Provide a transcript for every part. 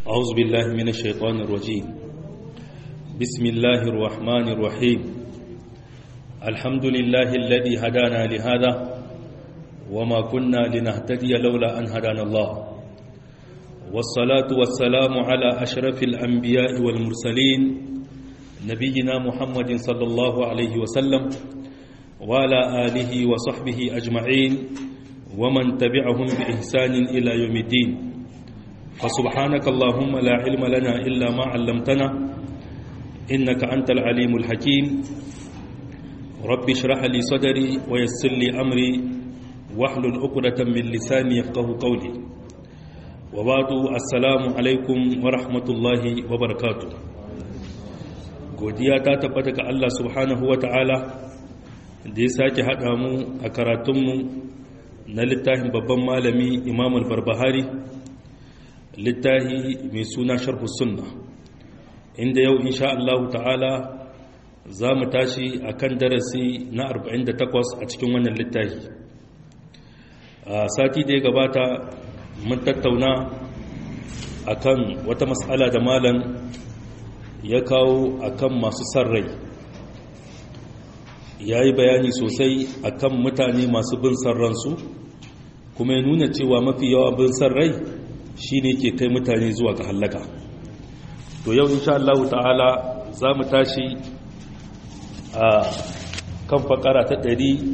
أعوذ بالله من الشيطان الرجيم بسم الله الرحمن الرحيم الحمد لله الذي هدانا لهذا وما كنا لنهتدي لولا أن هدانا الله والصلاة والسلام على أشرف الأنبياء والمرسلين نبينا محمد صلى الله عليه وسلم وعلى آله وصحبه أجمعين ومن تبعهم بإحسان إلى يوم الدين فسبحانك اللهم لا علم لنا إلا ما علمتنا إنك أنت العليم الحكيم رب اشرح لي صدري ويسر لي أمري واحلل عقدة من لساني يفقه قولي وبعد السلام عليكم ورحمة الله وبركاته godiya ta tabbata ga Allah subhanahu wa ta'ala da ya sake haɗa mu a karatunmu na littafin babban malami imam al-barbahari littafi mai suna sharhu sunna inda yau insha Allah ta'ala za mu tashi a kan darasi na 48 a cikin wannan littafi a sati da ya gabata mun tattauna a kan wata matsala da malam ya kawo a kan masu san rai ya yi bayani sosai a kan mutane masu bin san ransu kuma ya nuna cewa mafi yawa bin san rai shi ne ke kai mutane zuwa ga hallaka to yau insha Allah ta'ala za mu tashi a kan fakara ta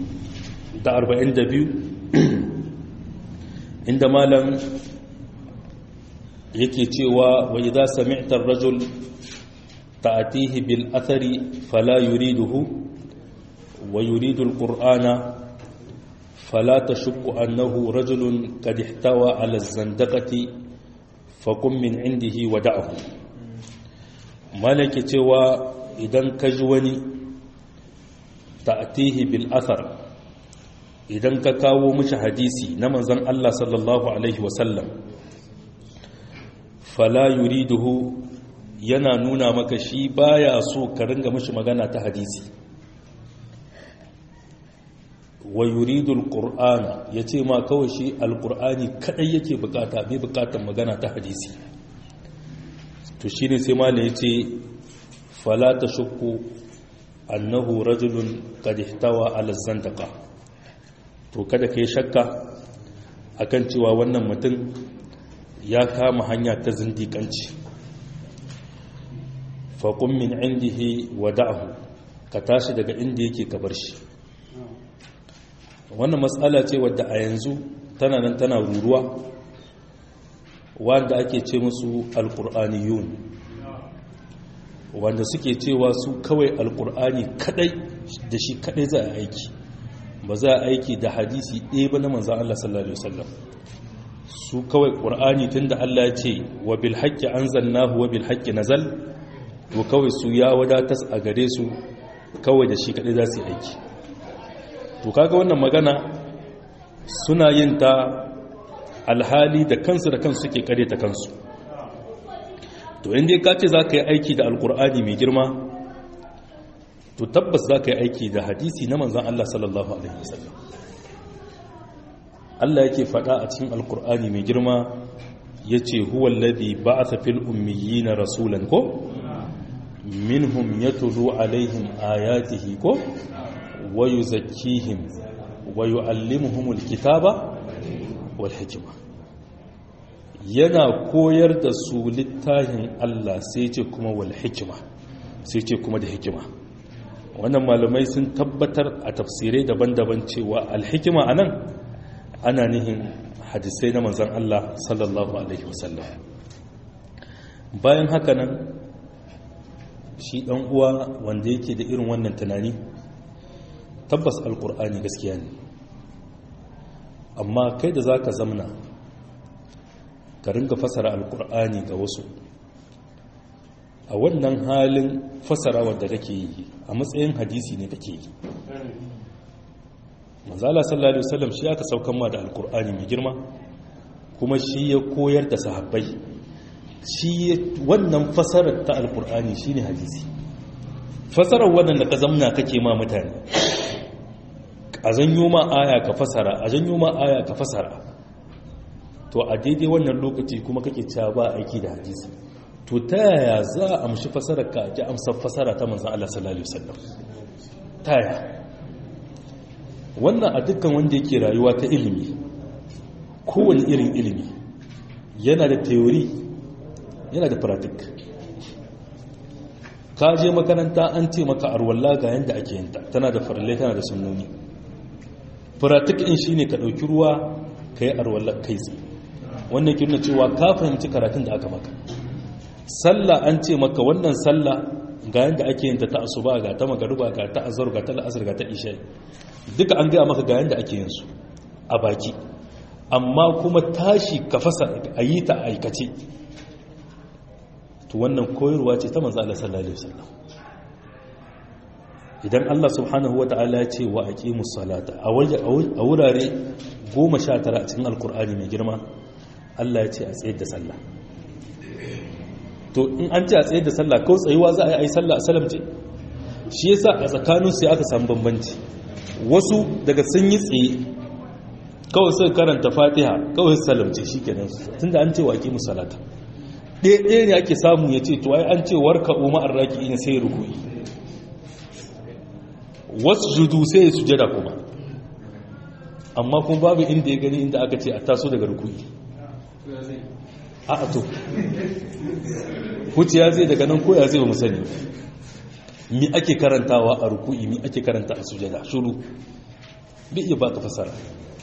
142 inda malam yake cewa wa idza sami'ta ar-rajul ta'tihi bil athari fala yuriduhu wa yuridu al-qur'ana فلا تشك أنه رجل قد احتوى على الزندقة فقم من عنده ودعه مالك توا إذن كجوني تأتيه بالأثر إذن كاكاو مش حديثي نمن زن الله صلى الله عليه وسلم فلا يريده yana nuna maka shi baya so ka ringa mishi magana ta hadisi wa yuridu alqur'ana yace ma kawai shi alqur'ani kadai yake bukata bai bukatar magana ta hadisi to shine sai malai yace fala tashukku annahu rajulun qad ihtawa ala zandaqa to kada kai shakka akan cewa wannan mutum ya kama hanya ta zindikanci faqum min indihi wada'hu ka tashi daga inda yake ka bar shi wannan matsala ce wadda a yanzu tana nan tana ruruwa wanda ake ce musu alkur'aniyun wanda suke cewa su kawai alkur'ani kadai da shi kadai za a aiki ba za a aiki da hadisi ɗaya ba na manzan Allah sallallahu Alaihi wasallam su kawai ƙur'ani tun da Allah ya ce wa bil haƙƙi an zannahu wa bil haƙƙi nazal to kawai su ya wadatas a gare su kawai da shi kadai za su yi aiki to kaga wannan magana suna yin ta alhali da kansu da kansu suke kare ta kansu to inda ka ce za ka yi aiki da alkur'ani mai girma to tabbas za ka yi aiki da hadisi na manzan Allah sallallahu Alaihi wasallam Allah yake faɗa a cikin alkur'ani mai girma ya ce huwallazi ba a tafil ummiyi na rasulan ko minhum ya tulu alaihim ayatihi ko ويزكيهم ويعلمهم الكتاب والحكمة yana koyar da su littafin Allah sai ce kuma wal hikima sai ce kuma da hikima wannan malamai sun tabbatar a tafsirai daban-daban cewa alhikima anan ana nihin hadisai na manzon Allah sallallahu alaihi wasallam bayan haka nan shi dan uwa wanda yake da irin wannan tunani tabbas alkur'ani gaskiya ne amma kai da za ka zamna ka ringa fasara alkur'ani ga wasu a wannan halin fasara wadda kake yi a matsayin hadisi ne kake yi manzala sallallahu alaihi wasallam shi aka saukan ma da alkur'ani mai girma kuma shi ya koyar da sahabbai shi wannan fasarar ta alkur'ani shine hadisi fasarar wannan da ka zamna kake ma mutane a zanyo ma aya ka fasara a zanyo ma aya ka fasara to a daidai wannan lokaci kuma kake cewa ba aiki da hadisi to ta yaya za a amshi fasarar ka ji amsar fasara ta manzan Allah sallallahu alaihi wasallam ta yaya wannan a dukkan wanda yake rayuwa ta ilimi kowane irin ilimi yana da theory yana da pratik ka je makaranta an ce maka arwalla ga yanda ake yinta tana da farallai tana da sunnoni pratik in shine ka dauki ruwa ka yi arwalla kai tsaye wannan ke nuna cewa ka fahimci karatun da aka maka sallah an ce maka wannan sallah ga yanda ake yinta ta asuba ga ta magaruba ga ta azhar ga ta la'asar ga ta isha duka an gaya maka ga yanda ake yin su a baki amma kuma tashi ka fasa a yi ta aikace to wannan koyarwa ce ta manzo Allah sallallahu alaihi wasallam idan Allah subhanahu wata'ala ya ce wa aqimus salata a wurare 19 a cikin alkur'ani mai girma Allah ya ce a tsayar da sallah to in an ce a tsayar da sallah kawai tsayuwa za a yi sallah a salamce shi yasa a tsakanin su aka samu bambanci wasu daga sun yi tsaye kawai sai karanta fatiha kawai salamce shi kenan tunda an ce wa aqimus salata ɗaya ne ake samu ya ce to ai an ce warka umar arraki ina sai ruku'i wasu judu sai ya sujada kuma amma kuma babu inda ya gani inda aka ce a taso daga ruku'i a a to ya zai daga nan koya zai ba musani mi ake karantawa a ruku'i mi ake karanta a sujada shuru bi iya baka fasara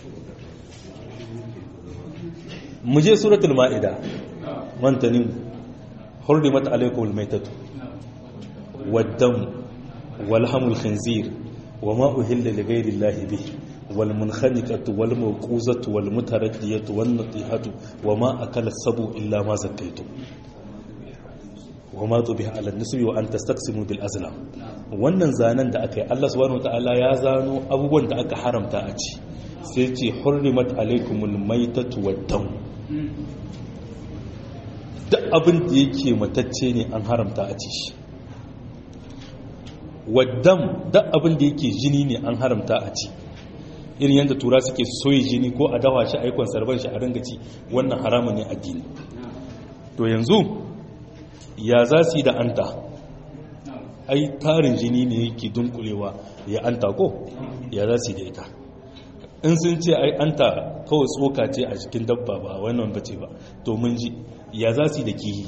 mu je suratul ma'ida mantanin hurrimat alaikum almaytatu waddam walhamul khinzir wama uhilla lighayri allahi bihi wal munkhaniqatu wal mawquzatu wal mutaraddiyatu wan natihatu wama akala sabu illa ma zakkaytu wama tubiha ala nisbi wa an tastaqsimu bil azlam wannan zanen da aka yi Allah subhanahu wataala ya zano abubuwan da aka haramta a ci sai ce hurrimat alaikumul maytatu waddam duk abin da yake matacce ne an haramta a ci shi waddam duk abin da yake jini ne an haramta a ci irin yadda tura suke soyi jini ko a dawa shi aikon sarban shi a ringa ci wannan haramun ne addini to yanzu ya za su yi da anta ai tarin jini ne yake dunkulewa ya anta ko ya za su yi da ita in sun ce ai anta kawai tsoka ce a cikin dabba ba wannan bace ba to mun ji ya za su yi da kihi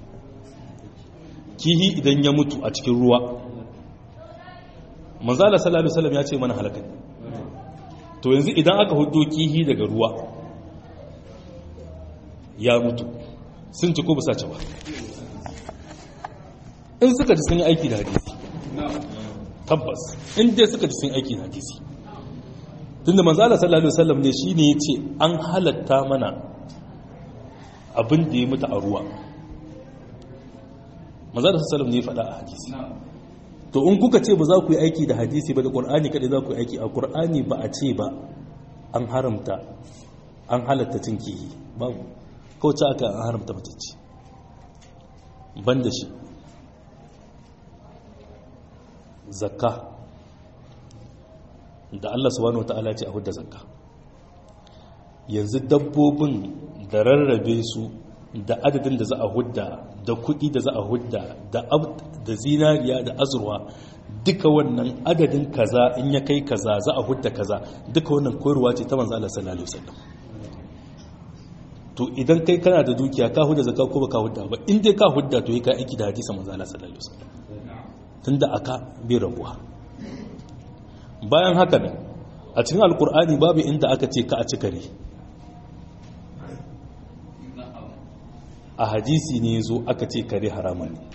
kihi idan ya mutu a cikin ruwa manzala sallallahu alaihi wasallam ya ce mana halaka to yanzu idan aka hudo kihi daga ruwa ya mutu sun ci ko ba sace ba in suka ji sun yi aiki da hadisi tabbas in dai suka ji sun aiki da hadisi tunda manzala sallallahu alaihi wasallam ne shine yace an halatta mana abin da ya mutu a ruwa manzala sallallahu alaihi ne faɗa a hadisi to in kuka ce ba za ku yi aiki da hadisi ba da qur'ani kadai za ku yi aiki a qur'ani ba a ce ba an haramta an halatta cin kihi babu kawai ce aka an haramta matacce ban da shi zakka da Allah subhanahu wata'ala ce a hudda zakka yanzu dabbobin da rarrabe su da adadin da za a hudda da kuɗi da za a hudda da zinariya da azurwa duka wannan adadin kaza in ya kai kaza za a hudda kaza duka wannan koyarwa ce ta manzo Allah sallallahu alaihi wasallam to idan kai kana da dukiya ka hudda zakka ko baka hudda ba in dai ka hudda to yi ka aiki da hadisi manzo Allah sallallahu alaihi wasallam tunda aka bai rabuwa bayan haka ne a cikin alkur'ani babu inda aka ce ka a cikare a hadisi ne zo aka ce kare haramun ne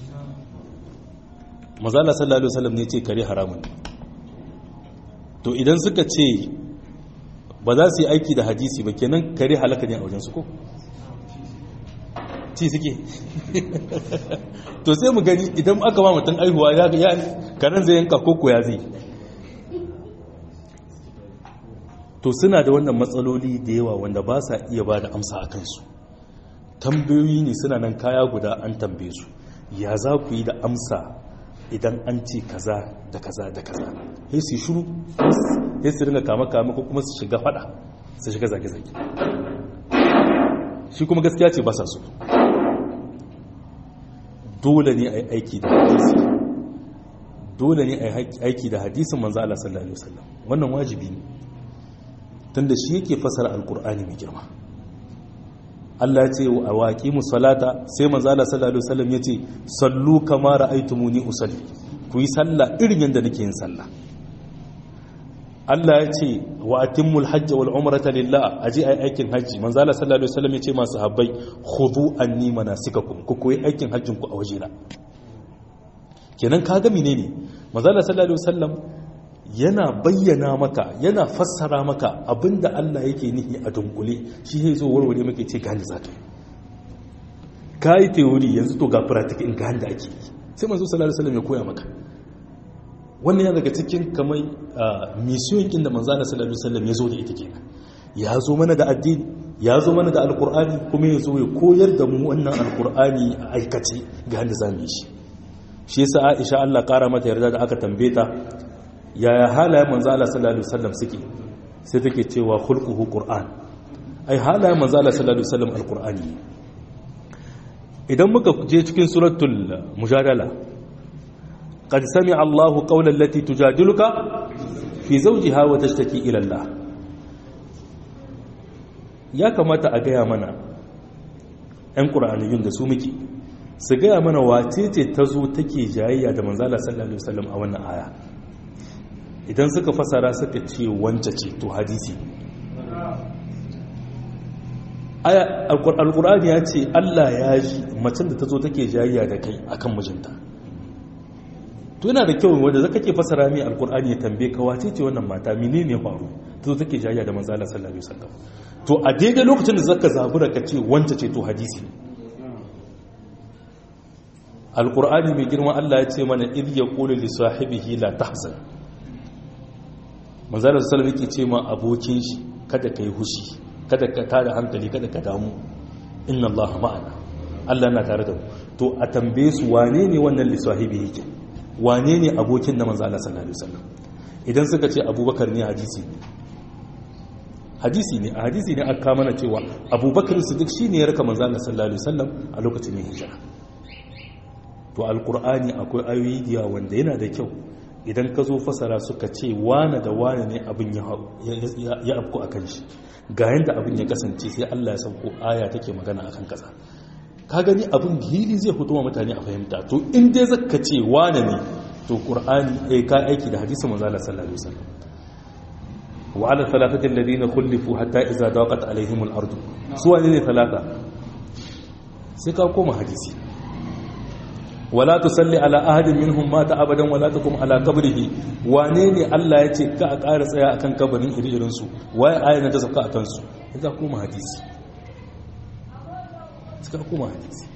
mazala sallallahu alaihi wasallam ne ce kare haramun ne to idan suka ce ba za su yi aiki da hadisi ba kenan kare halaka ne a wajensu ko ci suke to sai mu gani idan aka ba mutum aihuwa ya ga karen zai yanka koko ya zai to suna da wannan matsaloli da yawa wanda ba sa iya ba da amsa a kansu tambayoyi ne suna nan kaya guda an tambaye su ya za ku yi da amsa idan an ce kaza da kaza da kaza sai su shuru sai su ringa kama kama ko kuma su shiga fada su shiga zage-zage shi kuma gaskiya ce ba sa so dole ne a yi aiki da hadisi dole ne a yi aiki da hadisin manzo Allah sallallahu alaihi wasallam wannan wajibi ne tunda shi yake fasara alkur'ani mai girma Allah ya ce a waƙi musalata sai manzo Allah sallallahu alaihi wasallam ya ce sallu kama ra'aytumuni usalli ku yi sallah irin yadda nake yin sallah Allah ya ce wa atimmul hajj wal umrata lillah aje ai aikin haji manzo Allah sallallahu alaihi wasallam ya ce masu habbai khudhu anni manasikakum ku koyi aikin hajjin ku a wajena kenan kaga menene manzo Allah sallallahu alaihi wasallam yana bayyana maka yana fassara maka abinda Allah yake nihi a dunkule shi zai zo warware maka ce gani zaka kai theory yanzu to ga practical in ga handa ake sai manzo sallallahu alaihi wasallam ya koya maka wannan yana daga cikin kamar mission kin da manzo sallallahu alaihi wasallam ya zo da ita kenan ya zo mana da addini ya zo mana da alqur'ani kuma ya zo ya koyar da mu wannan alqur'ani a aikace ga handa zamu yi shi shi yasa Aisha Allah kara mata yarda da aka tambaye ta yaya halayen manzo Allah sallallahu alaihi wasallam suke sai take cewa khulquhu qur'an ai halayen manzo Allah sallallahu alaihi wasallam alqur'ani idan muka je cikin suratul mujadala qad sami'a Allahu qawla allati tujadiluka fi zawjiha wa tashtaki ila Allah ya kamata a gaya mana ɗan ƙura'aniyun da su muke su gaya mana wace ce ta zo take jayayya da manzala sallallahu alaihi wasallam a wannan aya idan suka fasara suka ce wance ce to hadisi aya alqur'ani ya ce Allah ya ji macen da ta zo take jayayya da kai akan mijinta to yana da kyau wanda zaka ke fasara mai alqur'ani ya tambaye ka wace ce wannan mata menene faru ta zo take jayayya da manzala sallallahu alaihi wasallam to a daidai lokacin da zaka zabura ka ce wance ce to hadisi alkur'ani mai girma Allah ya ce mana idh yaqulu li sahibihi la tahzan manzo sallallahu alaihi yake ce ma abokin shi kada kai hushi kada ka tada hankali kada ka damu inna Allah ma'ana Allah na tare da mu to a tambaye su wane ne wannan li sahibihi ke wane ne abokin da manzo Allah sallallahu alaihi wasallam idan suka ce Abubakar ne hadisi hadisi ne a hadisi ne aka mana cewa Abubakar Siddiq shine ya raka manzo Allah sallallahu alaihi wasallam a lokacin hijira to alkur'ani akwai ayoyi diya wanda yana da kyau idan ka zo fasara suka ce wane da wane ne abin ya afku a kan shi ga yadda abin ya kasance sai allah ya sauko aya take magana a kan kasa ka gani abin hili zai fito wa mutane a fahimta to in dai zaka ce wane ne to qur'ani eh ka aiki da hadisi manzo Allah sallallahu alaihi wasallam wa ala thalathati alladhina khulifu hatta idza daqat alaihim al-ard su wane ne talata sai ka koma hadisi wala tusalli ala ahadin minhum mata abadan wala takum ala qabrihi wane ne Allah ya ce ka a ƙara tsaya akan kabarin iri-irin su waye ayan ta saka akan su idan kuma hadisi suka kuma hadisi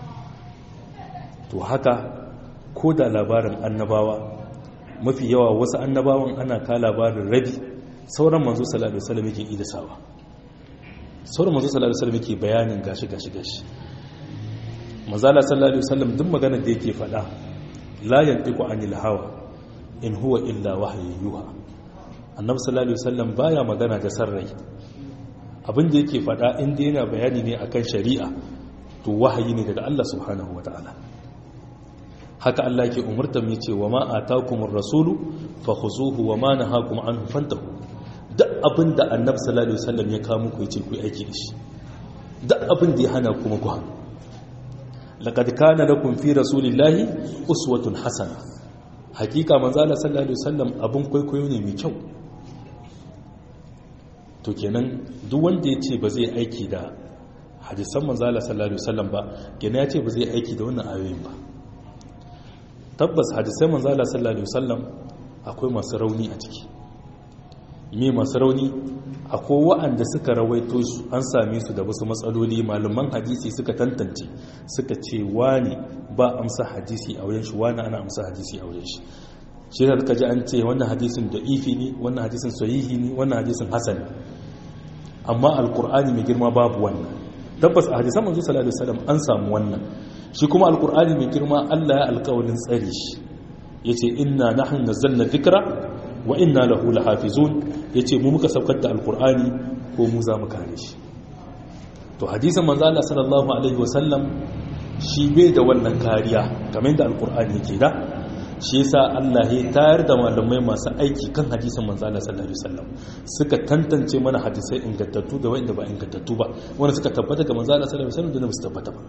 to haka ko da labarin annabawa mafi yawa wasu annabawan ana ka labarin rabi sauran manzo sallallahu alaihi wasallam yake idasawa sauran manzo sallallahu alaihi wasallam yake bayanin gashi gashi gashi mazala sallallahu alaihi wasallam duk maganar da yake faɗa la yantiqu anil hawa in huwa illa wahyu yuha annabi sallallahu alaihi wasallam baya magana da sarrai abin da yake faɗa inda yana bayani ne akan shari'a to wahayi ne daga Allah subhanahu wataala haka Allah yake umurta mu yace wa ma atakumur rasulu fakhuzuhu wa ma nahakum anhu fantahu duk abin da annabi sallallahu alaihi wasallam ya kawo muku yace ku aiki da shi duk abin da ya hana kuma ku hannu laqad kana lakum fi rasulillahi uswatun hasana hakika manzo Allah sallallahu alaihi wasallam abun kwaikwayo ne mai kyau to kenan duk wanda ya ce ba zai aiki da hadisan manzo Allah sallallahu alaihi wasallam ba kenan ya ce ba zai aiki da wannan ayoyin ba tabbas hadisan manzo Allah sallallahu alaihi wasallam akwai masu rauni a ciki me masu rauni akwai wa'anda suka rawaito su an same su da wasu matsaloli malaman hadisi suka tantance suka ce wani ba amsa hadisi a wurin shi wani ana amsa hadisi a wurin shi shi da suka ji an ce wannan hadisin da ifi ne wannan hadisin sahihi ne wannan hadisin hasan amma alkur'ani mai girma babu wannan tabbas a hadisan manzo sallallahu alaihi wasallam an samu wannan shi kuma alkur'ani mai girma Allah ya alƙawarin tsare shi yace inna nahnu nazzalna dhikra wa inna lahu lahafizun yace mu muka saukar da alqur'ani ko mu za mu kare shi to hadisin manzo Allah sallallahu alaihi wasallam shi bai da wannan kariya kamar yadda alkur'ani yake da shi yasa Allah ya tayar da malamai masu aiki kan hadisin manzo Allah sallallahu alaihi wasallam suka tantance mana hadisai ingantattu da wanda ba ingantattu ba wanda suka tabbata ga manzo Allah sallallahu alaihi wasallam da ba su tabbata ba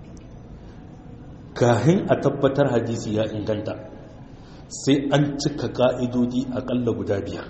kahin a tabbatar hadisi ya inganta sai an cika ka'idodi akalla guda biyar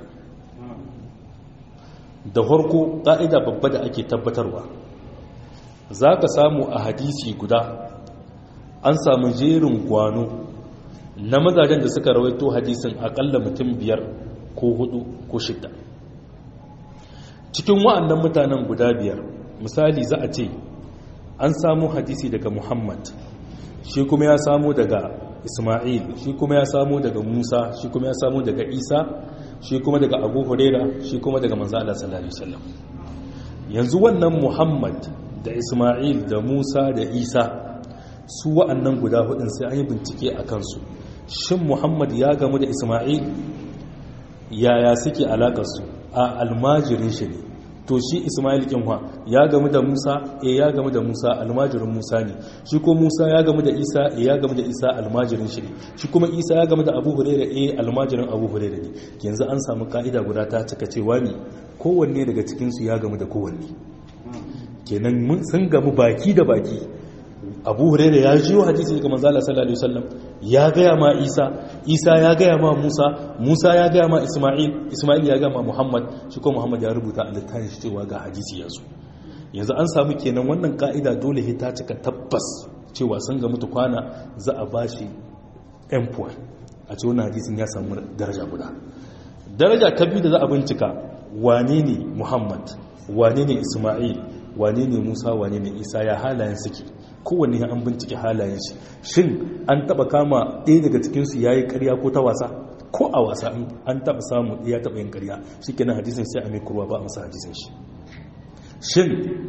da farko ka'ida babba da ake tabbatarwa za ka samu a hadisi guda an samu jerin gwano na mazajen da suka rawaito hadisin akalla mutum biyar ko hudu ko shida cikin wa'annan mutanen guda biyar misali za a ce an samu hadisi daga muhammad shi kuma ya samu daga ismail shi kuma ya samu daga musa shi kuma ya samu daga isa shi kuma daga abu huraira shi kuma daga manzo Allah sallallahu alaihi wasallam yanzu wannan muhammad da ismail da musa da isa su wa'annan guda hudun sai an yi bincike a kansu shin muhammad ya gamu da ismail yaya suke alakarsu a almajirin shi ne to shi ismail kinwa ya gamu da musa e ya gamu da musa almajirin musa ne shi ko musa ya gamu da isa e ya gamu da isa almajirin shi ne shi kuma isa ya gamu da abu huraira e almajirin abu huraira ne yanzu an samu ka'ida guda ta cika cewa ne kowanne daga cikinsu ya gamu da kowanne kenan sun gamu baki da baki abu huraira ya jiyo hadisi daga manzala sallallahu alaihi wasallam ya gaya ma isa isa ya gaya ma musa musa ya gaya ma isma'il isma'il ya gaya ma muhammad shi ko muhammad ya rubuta a littafin shi cewa ga hadisi ya zo yanzu an samu kenan wannan ka'ida dole he ta cika tabbas cewa sun ga mutu kwana za a bashi m point a ce wannan hadisin ya samu daraja guda daraja ta biyu da za a bincika wane ne muhammad wane ne isma'il wane ne musa wane ne isa ya halayen suke kowanne an bincike halayen shi shin an taba kama ɗaya daga cikinsu ya yi ƙarya ko ta wasa ko a wasa an taba samu ya taba yin ƙarya shi kenan hadisin sai a mai kurwa ba a masa hadisin shi shin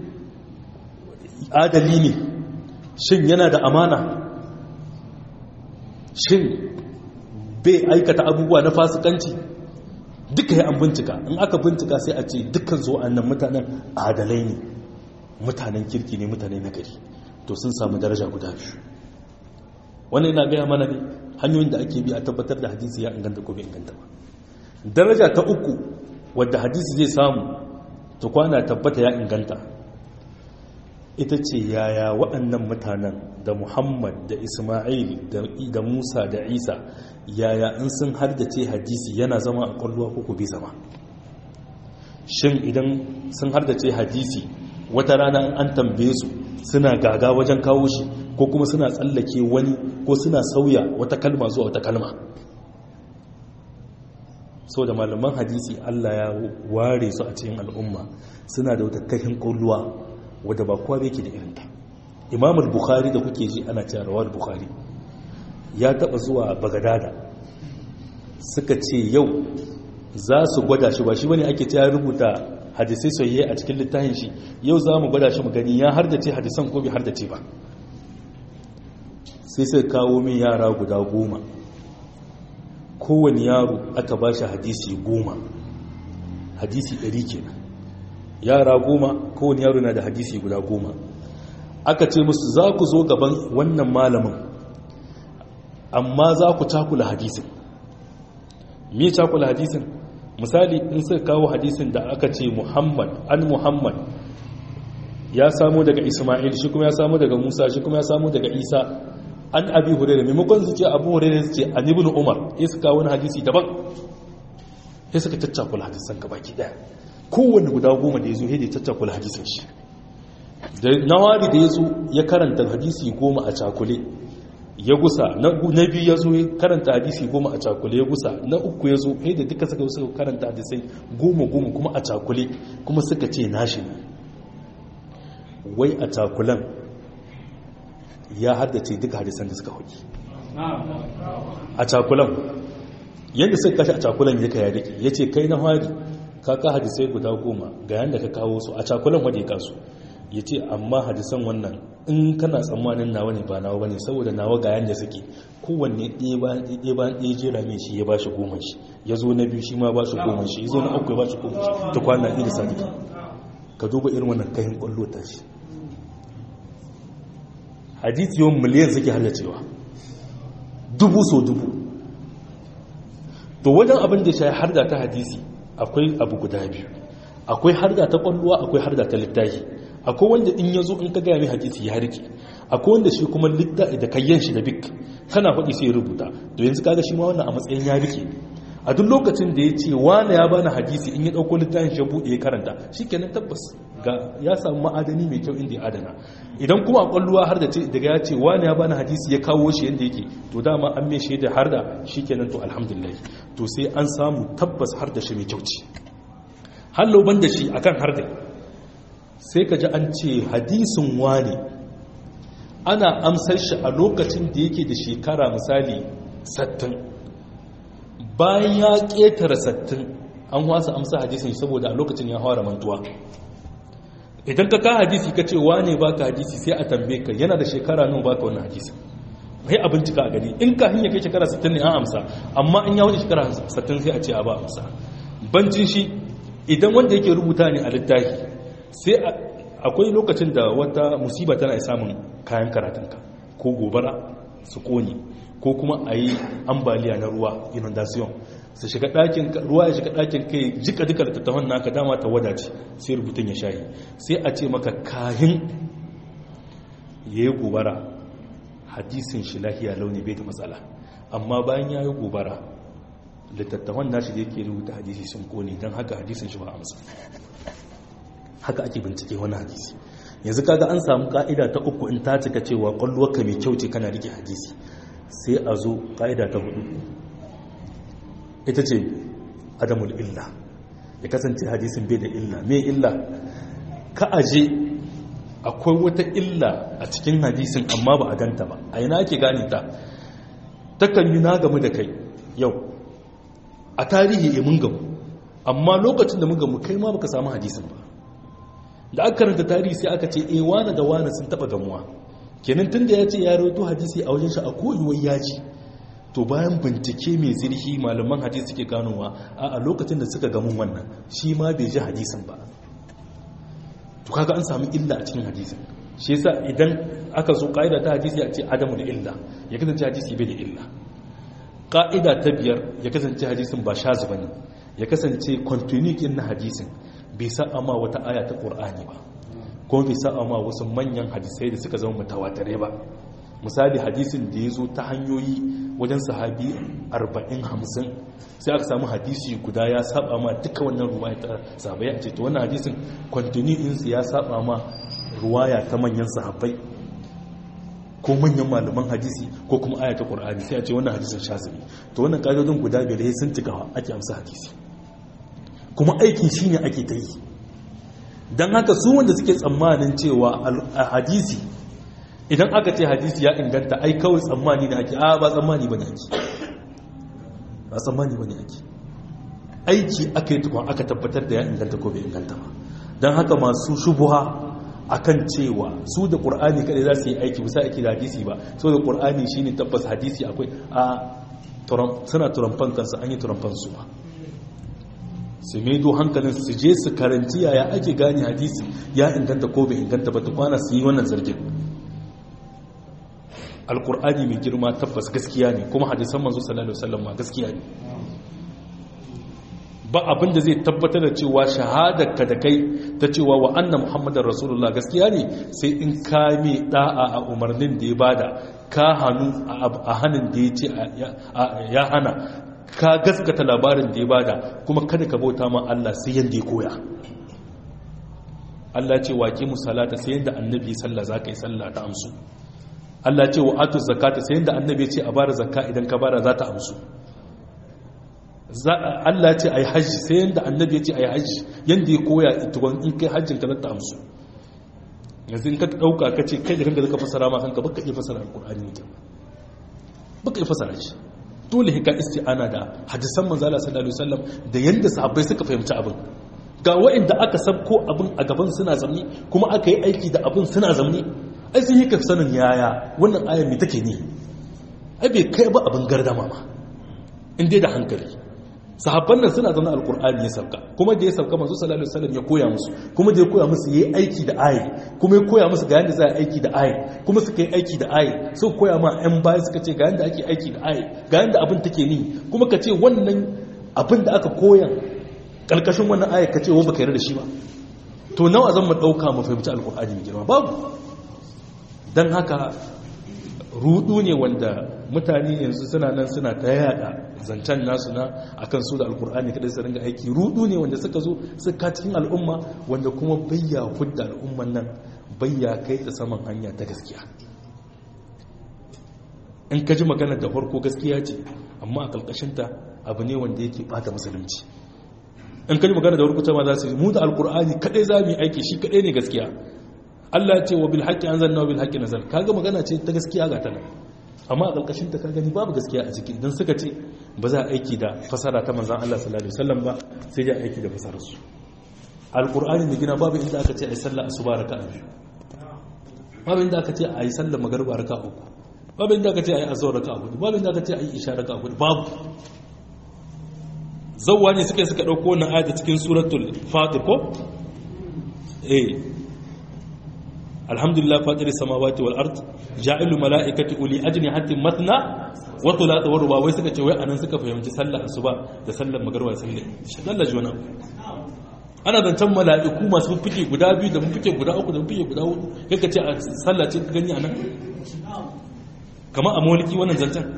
adali ne shin yana da amana shin bai aikata abubuwa na fasikanci duka ya an bincika in aka bincika sai a ce dukkan zuwa annan mutanen adalai ne mutanen kirki ne mutane na gari to sun samu daraja guda biyu wannan yana gaya mana ne hanyoyin da ake bi a tabbatar da hadisi ya inganta ko bai inganta ba daraja ta uku wadda hadisi zai samu ta kwana tabbata ya inganta ita ce yaya waɗannan mutanen da muhammad da ismail da musa da isa yaya in sun hardace hadisi yana zama a ƙwallowa ko bai zama shin idan sun hardace hadisi wata rana an tambaye su suna gaga wajen kawo shi ko kuma suna tsallake wani ko suna sauya wata kalma zuwa wata kalma so da malaman hadisi Allah ya ware su a cikin al'umma suna da wata kashin kulluwa wadda ba kowa yake da irinta imam al-bukhari da kuke ji ana cewa rawal bukhari ya taba zuwa bagadada suka ce yau za su gwada shi ba shi bane ake cewa rubuta hadisai soyayya a cikin littafin shi yau za mu gwada shi mu gani ya hardace hadisan ko bai hardace ba sai sai kawo min yara guda goma kowane yaro aka ba shi hadisi goma hadisi ɗari kenan yara goma kowane yaro na da hadisi guda goma aka ce musu za ku zo gaban wannan malamin amma za ku cakula hadisin me cakula hadisin misali in suka kawo hadisin da aka ce muhammad an muhammad ya samu daga ismail shi kuma ya samu daga musa shi kuma ya samu daga isa an abi hurairu maimakon su ce abu hurairu su ce an ibn umar ya suka wani hadisi daban ya suka caccakula hadisan ka baki daya kowanne guda goma da ya zo ya da caccakula hadisin shi da nawari da ya zo ya karanta hadisi goma a cakule ya gusa na biyu ya zo ya karanta hadisi goma a cakule ya gusa na uku ya zo ya da duka suka suka karanta hadisai goma goma kuma a cakule kuma suka ce nashi ne wai a cakulan ya haddace duka hadisan da suka hoki a cakulan yadda suka kashi a cakulan ya kaya rike ya ce kai na hari ka ka hadisai guda goma ga yadda ka kawo su a cakulan wadda ya kasu ya ce amma hadisan wannan in kana tsammanin nawa ne ba nawa bane saboda nawa ga yadda suke kowanne ɗaya bayan ɗaya jera mai shi ya ba shi goma shi ya zo na biyu shi ma ba shi goma shi ya zo na uku ya ba shi goma shi ta kwana ɗaya da sadiki ka duba irin wannan kayan ƙwallo ta shi hadisi yawan miliyan suke haddacewa dubu so dubu to wajen abin da shi harda ta hadisi akwai abu guda biyu akwai harda ta kwalluwa akwai harda ta littafi akwai wanda in ya zo in ka gaya mai hadisi ya rike akwai wanda shi kuma littafi da kayyan shi da bik kana faɗi sai ya rubuta to yanzu kaga shi ma wannan a matsayin ya rike a duk lokacin da ya ce wane ya bani hadisi in ya ɗauko littafin shi buɗe ya karanta shi kenan tabbas ga ya samu ma'adani mai kyau inda ya adana idan kuma a ƙwalluwa har da daga ya ce wane ya bani hadisi ya kawo shi yadda yake to dama an mai shaida har da shi kenan to alhamdulillah to sai an samu tabbas har da shi mai kyau ce hallo ban da shi akan har da sai ka ji an ce hadisin wane ana amsar shi a lokacin da yake da shekara misali sattin bayan ya ƙetare sattin an wasa amsa hadisin saboda a lokacin ya hawa mantuwa idan ka ka hadisi ka ce wane ba ka hadisi sai a tambaye ka yana da shekara nun ba ka wani hadisi sai a bincika a gani in ka hanyar kai shekara sattin ne an amsa amma in ya wuce shekara sattin sai a ce a ba amsa bancin shi idan wanda yake rubuta ne a littafi sai akwai lokacin da wata musiba tana samun kayan karatunka ko gobara su kone ko kuma a yi ambaliya na ruwa inundation su shiga ɗakin ruwa ya shiga ɗakin kai jika duka da tattahon naka dama ta wadace sai rubutun ya shayi sai a ce maka kahin ya yi gobara hadisin shi lahiya launi bai da matsala amma bayan ya yi gobara littattafan nashi da yake rubuta hadisi sun kone don haka hadisin shi ba amsa haka ake bincike wani hadisi yanzu kaga an samu ka'ida ta uku in ta cika cewa kwallowarka mai kyau ce kana rike hadisi sai a zo ka'ida ta hudu ita ce adamul illa ya kasance hadisin bai da illa mai illa ka aje akwai wata illa a cikin hadisin amma ba a ganta ba a yana ake gane ta takan yi na gamu da kai yau a tarihi mun gamu amma lokacin da mun gamu kai ma baka samu hadisin ba da aka karanta tarihi sai aka ce e wane da wane sun taba gamuwa kenan tunda ya ce ya rawaito hadisi a wajen shi a koyuwar yaji to bayan bincike mai zirhi malaman hadisi suke ganowa a lokacin da suka gamun wannan shi ma bai ji hadisin ba to kaga an samu illa a cikin hadisin shi yasa idan aka zo ka'ida ta hadisi a ce adamu da illa ya kasance hadisi bai da illa ka'ida ta biyar ya kasance hadisin ba shazu bane ya kasance continuity na hadisin bai sa'a ma wata aya ta ƙur'ani ba ko bai sa'a ma wasu manyan hadisai da suka zama mutawatare ba misali hadisin da ya zo ta hanyoyi wajen sahabi 40-50 sai aka samu hadisi guda ya saba ma duka wannan ruwaya ta sahabai a ce to wannan hadisin continuity ya saba ma ruwaya ta manyan sahabbai ko manyan malaman hadisi ko kuma aya ta ƙur'ani sai a ce wannan hadisin shazini to wannan ƙa'idodin guda biyar sun cikawa ake amsa hadisi kuma aikin shi ne ake ta yi don haka su wanda suke tsammanin cewa a hadisi idan aka ce hadisi ya inganta ai kawai tsammani na ake a ba tsammani ba ne ake ba tsammani ba ne ake aiki aka yi tukun aka tabbatar da ya inganta ko bai inganta ba don haka masu shubuha akan cewa su da ƙur'ani kada za su yi aiki bisa aiki da hadisi ba so da ƙur'ani shi ne tabbas hadisi akwai a suna turamfan kansu an yi turamfan su ba su maido hankalin su je su karanci yaya ake gane hadisi ya inganta ko bai inganta ba tukwana su yi wannan zargin alkur'ani mai girma tabbas gaskiya ne kuma hadisan manzo sallallahu alaihi wasallam ma gaskiya ne ba abin da zai tabbatar da cewa shahadarka da kai ta cewa wa anna muhammadar rasulullah gaskiya ne sai in ka mai da'a a umarnin da ya bada ka hannu a hannun da ya ce ya hana ka gaskata labarin da ya bada kuma kada ka bauta ma Allah sai yanda ya koya Allah ce waƙi musalata sai yanda annabi sallah za ka yi sallah ta amsu Allah ce wa atu zakata sai yanda annabi ce a bada zakka idan ka bada za ta amsu Allah ce a yi hajji sai yanda annabi ce a yi hajji yanda ya koya tukun in kai hajjin ka ta amsu yanzu in ka ɗauka ka ce kai da kanka zaka fasara ma kanka baka iya fasara alƙur'ani ne baka iya fasara shi dole hika isti'ana da hadisan manzo Allah sallallahu alaihi wasallam da yanda sahabbai suka fahimci abin ga wa'inda aka sabko abin a gaban suna zamni kuma aka yi aiki da abin suna zamni ai sun hika sanin yaya wannan ayar me take ne ai bai kai ba abin gardama ma in dai da hankali sahabban nan suna zaune alkur'ani ya sauka kuma da ya sauka manzo sallallahu alaihi wasallam ya koya musu kuma da ya koya musu yayi aiki da ayi kuma ya koya musu ga yanda za a aiki da ayi kuma suka yi aiki da ayi su koya ma ɗan baya suka ce ga yanda ake aiki da ayi ga yanda abin take ni kuma ka ce wannan abin da aka koya kalkashin wannan ayi ka ce wa baka yarda da shi ba to nawa zan mu dauka mu fahimci alkur'ani mai girma babu dan haka rudu ne wanda mutane yanzu suna nan suna ta yada zancen nasu na akan su da alkur'ani kadai su ringa aiki rudu ne wanda suka zo suka cikin al'umma wanda kuma bayya hudda al'umman nan bayya kai ta saman hanya ta gaskiya in ka ji magana da farko gaskiya ce amma a kalkashinta abu ne wanda yake bata musulunci in ka ji magana da farko ta ma za su yi mu da alkur'ani kadai za mu yi aiki shi kadai ne gaskiya Allah ce wa bil haqqi anzalna wa bil haqqi nazal kaga magana ce ta gaskiya ga ta nan amma a ƙarƙashin ta gani babu gaskiya a ciki idan suka ce ba za a aiki da fasara ta manzan Allah sallallahu alaihi wasallam ba sai ya aiki da fasarar su alqur'ani da gina babu inda aka ce ai sallah asuba raka'a biyu babu inda aka ce ai sallah magriba raka'a uku babu inda aka ce ai azhar raka'a hudu babu inda aka ce ai isha raka'a hudu babu zawwa ne suka suka dauko wannan ayat cikin suratul fatir ko eh alhamdulillah fatir samawati wal ard ja'ilu malaikati uli ajnihatin matna wa thulatha wa ruba wai suka ce wai anan suka fahimci sallar asuba da sallar magriba da sallar sallar jona ana zancen mala'iku masu fike guda biyu da fike guda uku da fike guda hudu kaka ce a sallah ce gani anan kamar a mawliki wannan zancen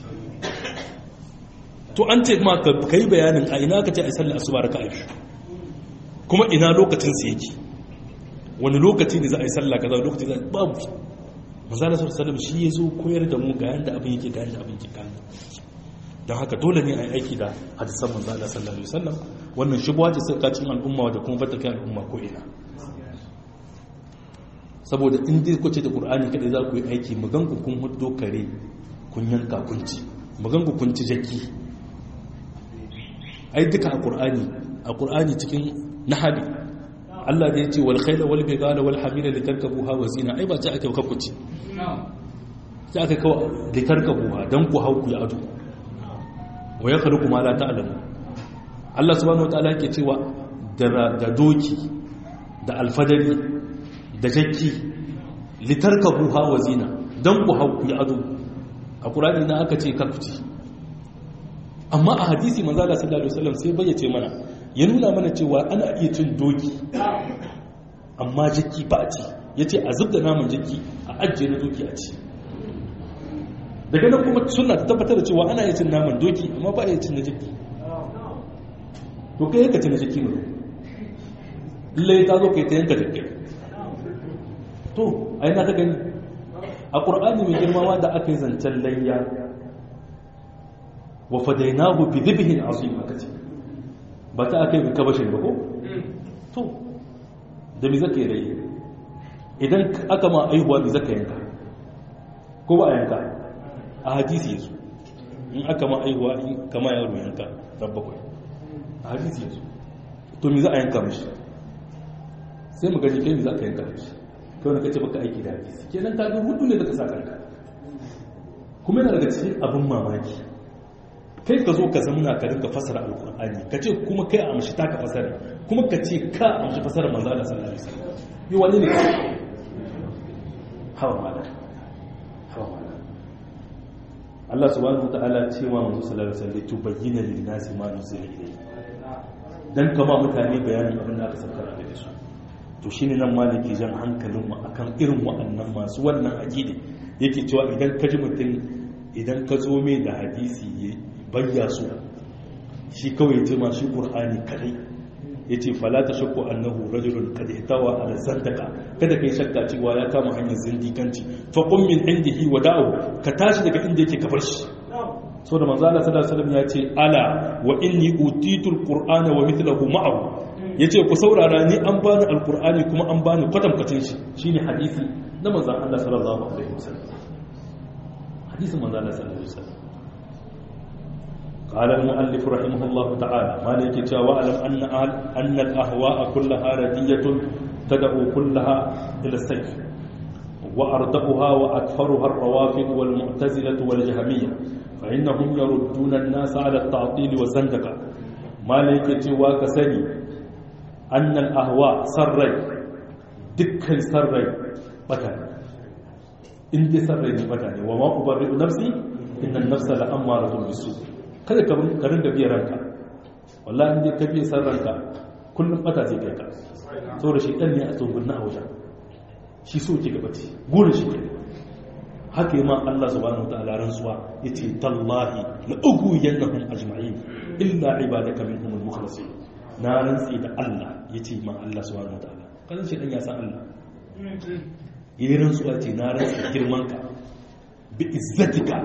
to an ce ma ka kai bayanin a ina ka ce a sallar asuba raka'a kuma ina lokacin su yake wani lokaci ne za a yi sallah kaza lokaci za a babu manzana sallallahu shi ya zo koyar da mu ga yanda abin yake ga yanda abin yake kan don haka dole ne a yi aiki da hadisan manzana sallallahu alaihi wasallam wannan shubuwa ce sai kacin al'umma da kuma bata kai al'umma ko ina saboda in dai kuce da qur'ani kadai za ku yi aiki magan ku kun huddo kare kun yanka kun ci magan ku kun ci jaki ai duka a qur'ani a qur'ani cikin nahabi Allah da ya ce wal khayla wal bigala wal hamila litarkabuha wa zina ai ba ta aka kafa ce sai aka kawo litarkabuha dan ku hau ku ya ado wa ya khaluqu ma la ta'lamu Allah subhanahu wataala yake cewa da doki da alfadari da jakki litarkabuha wa zina dan ku hau ku ya ado a Qur'ani na aka ce karkuci amma a hadisi manzo Allah sallallahu alaihi wasallam sai bayyace mana ya nuna mana cewa ana iya cin doki amma jiki ba a ci ya ce a zub da naman jiki a ajiye na doki a ci daga nan kuma suna ta tabbatar da cewa ana iya cin naman doki amma ba a iya cin na jiki to kai yanka ci na jiki ne lai ta zo kai ta yanka jiki to a yana ta gani a ƙur'ani mai girmawa da aka yi zancen layya wa fadainahu bi dhibhin azim aka ce ba ta aka yi kabashin ba ko? to da mi zaka yi rai idan aka ma aihuwa mi zaka yanka ko ba a yanka a hadisi yasu in aka ma aihuwa in kama yaro yanka rabbakwai a hadisi yasu to mi za a yanka mashi sai mu gani kai mi za ka yanka mashi kai wani kace baka aiki da hadisi kenan ka ga hudu ne da ka sa kanka kuma yana daga cikin abin mamaki kai ka zo ka zamuna ka rinka fasara alkur'ani ka ce kuma kai a amshi taka fasara kuma ka ce ka amshi fasara manzo Allah sallallahu alaihi wasallam yi wani ne hawa mala hawa mala Allah subhanahu wataala ce wa manzo sallallahu alaihi wasallam tubayyana lin nasi ma nuzila ilayhi dan kama mutane bayanin abin da aka saukar da su to shine nan maliki jan hankalin mu akan irin wa'annan masu wannan aqidi yake cewa idan ka ji mutum idan ka zo mai da hadisi bayya su shi kawai ce ma shi ƙur'ani kadai ya ce falata shakku annahu rajulun kada itawa ala zandaka kada kai shakka cewa ya kama hanyar zindikanci fa qum min indihi wa da'u ka tashi daga inda yake kafar shi so da manzo Allah sallallahu alaihi wasallam ya ce ala wa inni utitu alqur'ana wa mithluhu ma'ahu yace ku saurara ni an bani alqur'ani kuma an bani kwatankwacin shi shine hadisi na manzo Allah sallallahu alaihi wasallam hadisin manzo Allah sallallahu alaihi wasallam قال المؤلف رحمه الله تعالى ما لك واعلم أن, أن الأهواء كلها ردية تدعو كلها إلى السيف وأردأها وأكثرها الروافد والمعتزلة والجهمية فإنهم يردون الناس على التعطيل والزندقة ما ليك وكسني أن الأهواء سري دكا سري بتاني إن دي سري بتاني وما أبرئ نفسي إن النفس لأمارة بالسوء kada ka ringa biya ranka wallahi in dai ka biya san ranka kullum bata zai kai ka saboda shi ɗan ne a tsohon na wajen shi so ke gabaci gurin shi ke haka yi ma Allah subhanahu wa ta'ala rantsuwa yace tallahi la ugu yanahum ajma'in illa ibadaka minhum al-mukhlasin na rantsi da Allah yace ma Allah subhanahu wa ta'ala kan shi dan ya san Allah yi rantsuwa ce na rantsi girman ka bi izzatika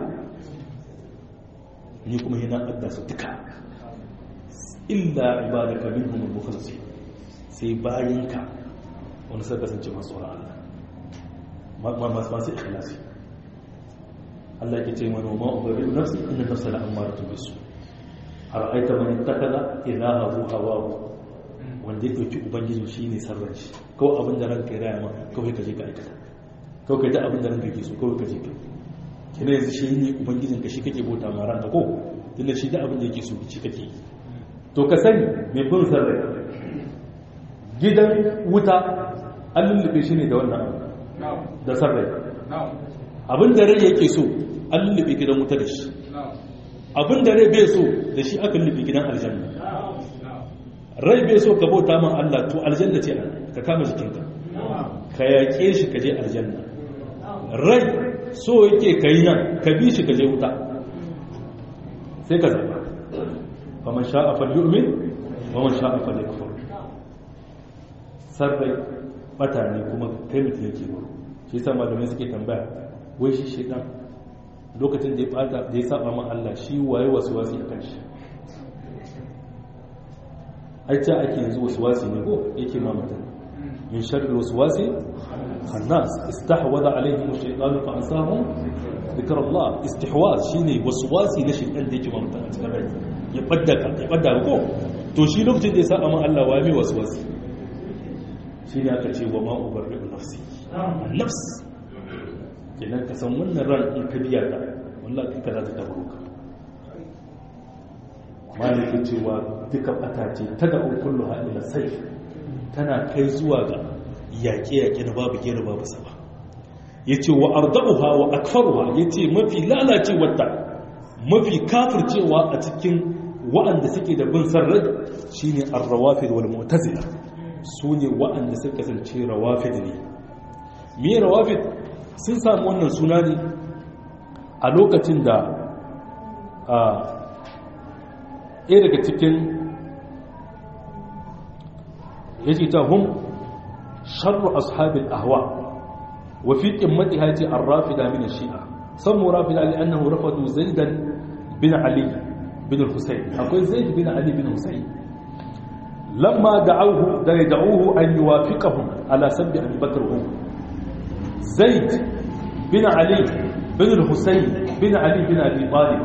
ni kuma yana adda su duka illa ibadaka minhum al-mukhlasin sai bayinka wani sai kasance masu tsoron Allah masu ikhlasi Allah ke ce mana ma ubari nafsi inna nafsa la amaratu bisu ara'aita man ittakhadha ilahahu hawahu wanda ya dauki ubangijin shine sarran shi kawai abin da ranka ya raya ma kawai ka je ka aikata kawai ka ji abin da ranka ke so kawai ka je ka kina yanzu shi ne ubangijin ka shi kake bauta ma ranka ko tunda shi da abin da yake so shi kake yi to ka sani mai bin sarrai gidan wuta an lullube shi ne da wannan da sarrai abin da rai yake so an lullube gidan wuta da shi abin da rai bai so da shi aka lullube gidan aljanna rai bai so ka bauta man Allah to aljanna ce ka kama jikinka ka yaƙe shi ka je aljanna rai so yake ka yi nan ka bi shi ka je wuta sai ka zaba faman sha'a falyu'min wa man sha'a falyakfur sarrai bata ne kuma kai mutum yake ba shi yasa malamai suke tambaya wai shi shedan lokacin da ya bata da ya saba ma Allah shi waye wasu wasi a kan shi ai ta ake yanzu wasu wasi ne ko yake ma mutum min sharri wasu wasi khannas istahwada alaihim ash-shaytan fa ansahum dhikr Allah istihwaz shine wasu wasi na shedan da yake ma mutum a cikin rai ya badda ka ya badda ko to shi lokacin da ya saba ma Allah waye mai wasu wasi shi ne aka ce wa ma'ubar da nafsi nafs kenan ka san wannan ran in ka biya ta wallah ka za ta tabaro ka maliki cewa duka bata ce ta da kullu halila sai tana kai zuwa ga yaƙe-yaƙe na babu gera babu saba ya ce wa ardabuha wa akfaruha ya ce mafi lalacewarta mafi kafircewa a cikin wa'anda suke da bin sarrar shine arrawafid wal mu'tazila su ne wa'anda suka kasance rawafid ne me rawafid sun samu wannan suna ne a lokacin da a ɗaya daga cikin ya ce ta hun sharru ashabin ahwa wa fi ƙimmati haiti an rafida min shi'a sammu rafida li'annahu rafadu zaidan bin ali bin husayn akwai zaid bin ali bin husayn لما دعوه دعوه أن يوافقهم على سب أبي بكر وعمر زيد بن علي بن الحسين بن علي بن أبي طالب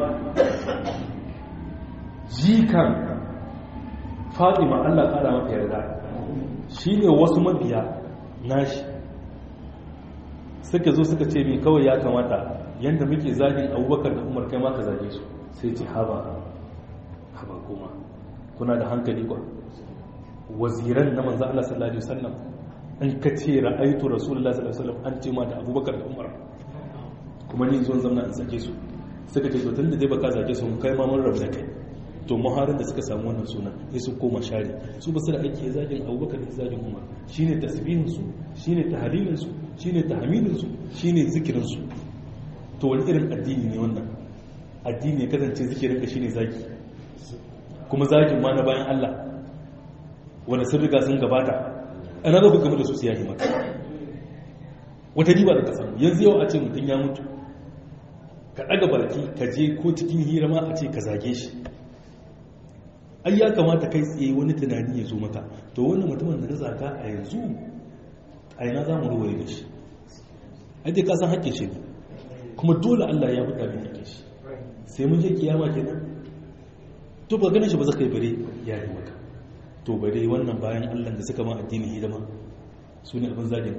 جيكا فاطمة الله قال ما يرضى shine wasu mabiya nashi suka zo suka ce min kawai ya kamata yanda muke zagin abubakar da umar kai ma ka zage su sai ce haba haba kuma kuna da hankali kwa waziran na manzo Allah sallallahu alaihi wasallam in ka ce ra'aytu rasulullah sallallahu alaihi wasallam an ce ma da abubakar da umar kuma ni zuwan zamna in sake su suka ce to tunda dai baka zage su kai ma mun rabu da kai to muharin da suka samu wannan suna sai su koma share su ba su da ake zagin abubakar da zagin umar shine tasbihin su shine tahlilin su shine tahmidin su shine zikirin su to wani irin addini ne wannan addini ya kasance zikirin ka shine zaki kuma zakin ma na bayan Allah wanda sun riga sun gabata ana za ku gama da su siya maka wata riba da ka samu yanzu yau a ce mutum ya mutu ka ɗaga baki ka je ko cikin hira ma a ce ka zage shi ai ya kamata kai tsaye wani tunani ya zo maka to wannan mutumin da na zaga a yanzu a yana za mu ruwaye da shi ai dai ka san haƙƙin shi ne kuma dole Allah ya buɗa min haƙƙin shi sai mun je kiyama kenan to ba ganin shi ba zaka yi bare ya yi maka to bare wannan bayan Allah da suka ma addini hidima su ne abin zagin ka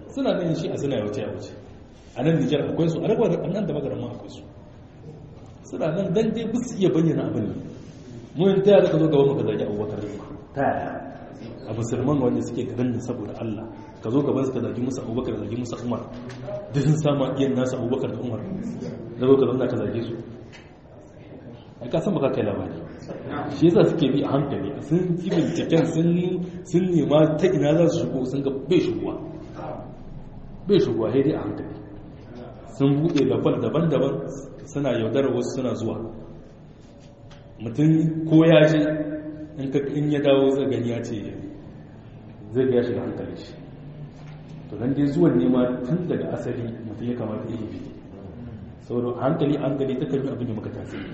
suna nan shi a suna ya wuce ya wuce a nan nijar akwai su a rabar a nan da magaran ma akwai su suna nan dan dai bisu iya bayyana abin ne mu yin ta yara ka zo gaban maka zagi abubakar ne ta yaya a musulman wanda suke garin da saboda Allah ka zo gaban su ka zagi musu abubakar zagi musu umar duk sun sama iyan nasu abubakar da umar da zo ka zauna ka zage su ai ka san baka kai labari shi yasa suke bi a hankali sun yi binciken sun nema ta ina za su shigo sun ga bai shigowa bai shigowa sai dai a hankali sun buɗe lafal daban-daban suna yaudarar wasu suna zuwa mutum ko ya je in ya dawo zai gani ya ce zai ga ya shiga hankali shi to nan dai zuwan nema tun daga asali mutum ya kamata yi bi saboda hankali hankali ta kan yi abin da muka tasiri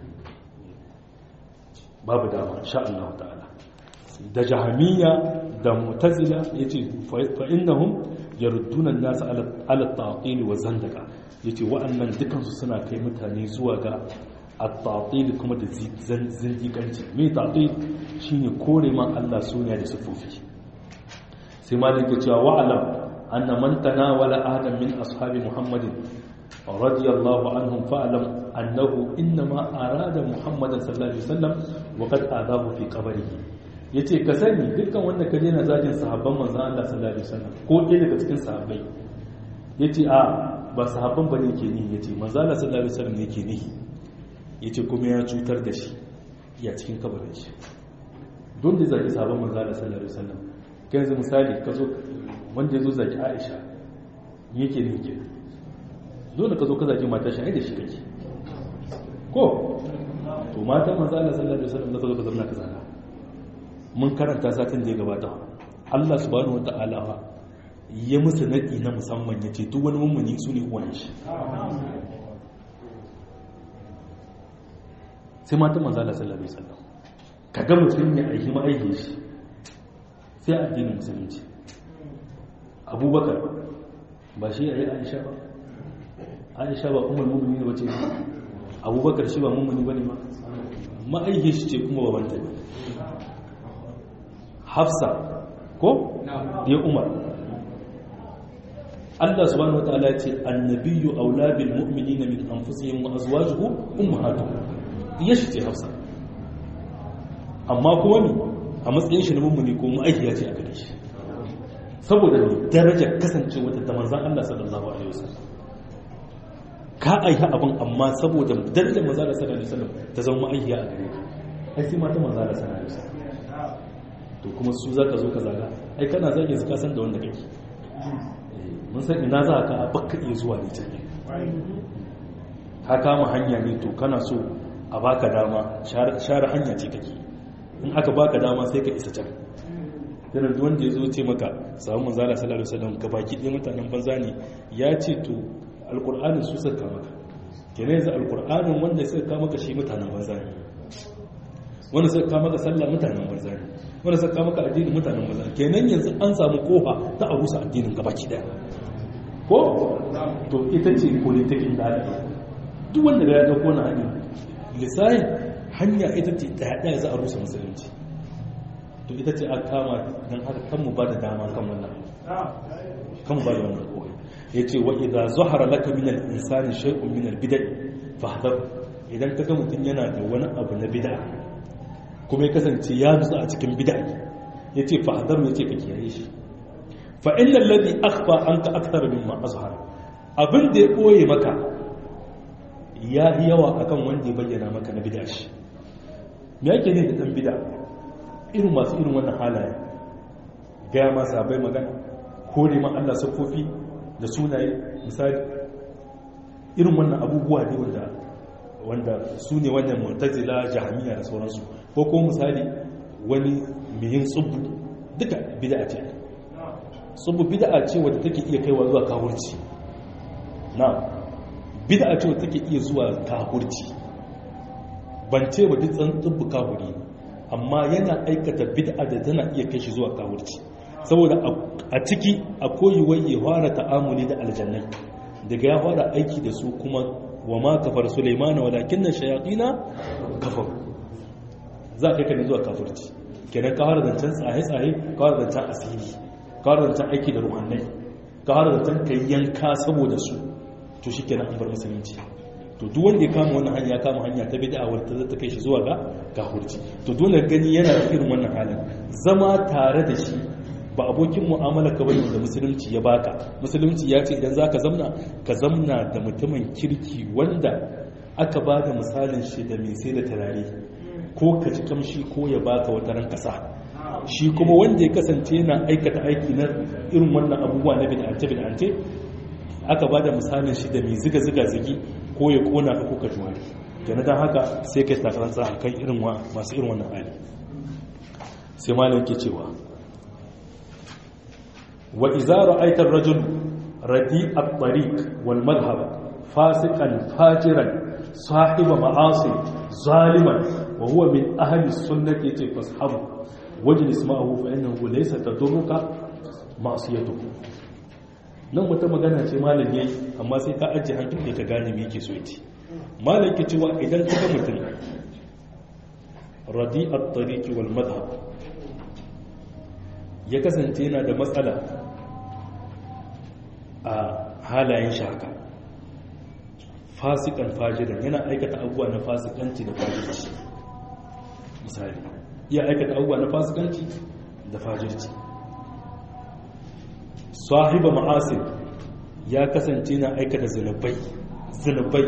babu dama sha Allah ta'ala da jahamiya da mutazila yace fa innahum yarudduna an-nas ala at-ta'til wa zandaka yace wa'annan dukan su suna kai mutane zuwa ga at-ta'til kuma da zindiganci me ta'til shine kore ma Allah suna da sifofi sai malik ya ce wa'alam anna man tanawala ahadan min ashabi muhammadin رضي الله عنهم فاعلم أنه إنما أراد محمد صلى الله عليه وسلم وقد آذاه في قبره yace ka sani dukkan wanda ka daina zagin sahabban manzon Allah sallallahu alaihi wasallam ko ɗaya daga cikin sahabbai yace a ba sahabban bane ke ni yace manzon Allah sallallahu alaihi wasallam ne ke ni yace kuma ya cutar da shi ya cikin kabarin shi don da zagi sahabban manzon Allah sallallahu alaihi wasallam kai yanzu misali ka zo wanda ya zo zagi Aisha yake ne yake dole ka zo ka zaki matar shi ai da shi kake ko to matan manzo Allah sallallahu alaihi wasallam da ka zo ka zama ka zana mun karanta satin da ya gabata Allah subhanahu wataala ya musu nadi na musamman yace duk wani mummuni su ne uwan shi sai matan manzo Allah sallallahu alaihi wasallam kaga mutum ya aiki ma'aikin shi sai addinin musulunci abubakar ba shi yayi aisha ba aisha ba umar mummuni ba ce abubakar shi ba mummuni ba ne ma ma'aikin shi ce kuma babanta ne hafsa ko ya umar Allah subhanahu wataala ce annabiyyu aula bil mu'minina min anfusihim wa azwajuhu ummahatuhum ya shi ce hafsa amma kuma ne a matsayin shi na mummuni ko ma'aikiya ce a gare shi saboda darajar kasancewa ta manzan Allah sallallahu alaihi wasallam ka aiha abin amma saboda darajar maza da sallallahu alaihi wasallam ta zama ma'aikiya a gare ka ai sai mata maza da sallallahu alaihi wasallam to kuma su zaka zo ka zaga ai kana zage su ka san da wanda kake mun san ina za ka bakka iya zuwa ne can ka kama hanya ne to kana so a baka dama share hanya ce kake in aka baka dama sai ka isa can yanar da wanda ya zo ce maka samun manzala sallallahu alaihi wasallam ka baki ɗaya mutanen banza ne ya ce to alƙur'anin su suka maka kenan yanzu alƙur'anin wanda suka kama maka shi mutanen banza ne wanda suka kama maka sallah mutanen banza ne wanda suka kama maka addinin mutanen banza ne kenan yanzu an samu kofa ta a rusa addinin ka baki ɗaya ko to ita ce politikin da duk wanda ya dauko na hanyar lissahin hanya ita ce ɗaya za a rusa musulunci to ita ce aka kama don haka kan mu ba da dama kan wannan kan mu ba da wannan kowai ya ce wa idan zuhara laka min al-insani shay'un min al-bid'a fahdar idan kaga mutum yana da wani abu na bid'a kuma ya kasance ya nutsu a cikin bid'a ya ce fahdar ya ce ka kiyaye shi fa innal ladhi akhfa anka akthar mimma azhara abin da ya koye maka ya yi yawa akan wanda ya bayyana maka na bid'a shi me yake ne da dan bid'a irin masu irin wannan halaye gaya ma sabai magana kore ma Allah siffofi da sunaye misali irin wannan abubuwa ne wanda wanda su ne wannan mu'tazila jahmiya da sauransu ko ko misali wani mihin tsubbu duka bid'a ce tsubbu bid'a ce wadda take iya kaiwa zuwa kafirci na bid'a ce wadda take iya zuwa kafirci ban ce wa duk tsan tsubbu kafiri amma yana aikata bid'a da tana iya kai shi zuwa kafirci saboda a ciki akwai wai ya fara ta'amuli da aljannai daga ya fara aiki da su kuma wa ma kafar sulaimana walakin na shayatina kafar za ka kai ne zuwa kafirci kenan ka fara zancen tsaye-tsaye ka fara zancen asiri ka fara zancen aiki da ruhannai ka har da tan kai yanka saboda su to shikenan an bar musulunci to duk wanda ya kama wannan hanya ya kama hanya ta bid'a wadda ta kai shi zuwa ga kafirci to dole gani yana da irin wannan halin zama tare da shi ba abokin mu'amala ka bane da musulunci ya baka musulunci ya ce idan zaka zamna ka zamna da mutumin kirki wanda aka ba da misalin shi da mai sai da turare ko ka ci kamshi ko ya baka wata ran kasa shi kuma wanda ya kasance yana aikata aiki na irin wannan abubuwa na bid'ance bid'ance aka ba da misalin shi da mai ziga ziga zigi ko ya kona ka ko ka juwari kenan dan haka sai kai takaransa akan irin masu irin wannan hali sai malam ke cewa وإذا رأيت الرجل رديء الطريق والمذهب فاسقا فاجرا صاحب معاصي ظالما وهو من أهل السنة فاصحبه واجلس معه فإنه ليس تضرك معصيته nan wata magana ce malam yayi amma sai ka ajiye hankali ka gane me yake so yace malam ke cewa idan ka ga mutum radi at-tariqi wal madhhab ya kasance yana da matsala a halayen shaka fasikan fajiran yana aikata abubuwa na fasikanci da fajirci misali iya aikata abubuwa na fasikanci da fajirci sahiba ma'asir ya kasance na aikata zunubai zunubai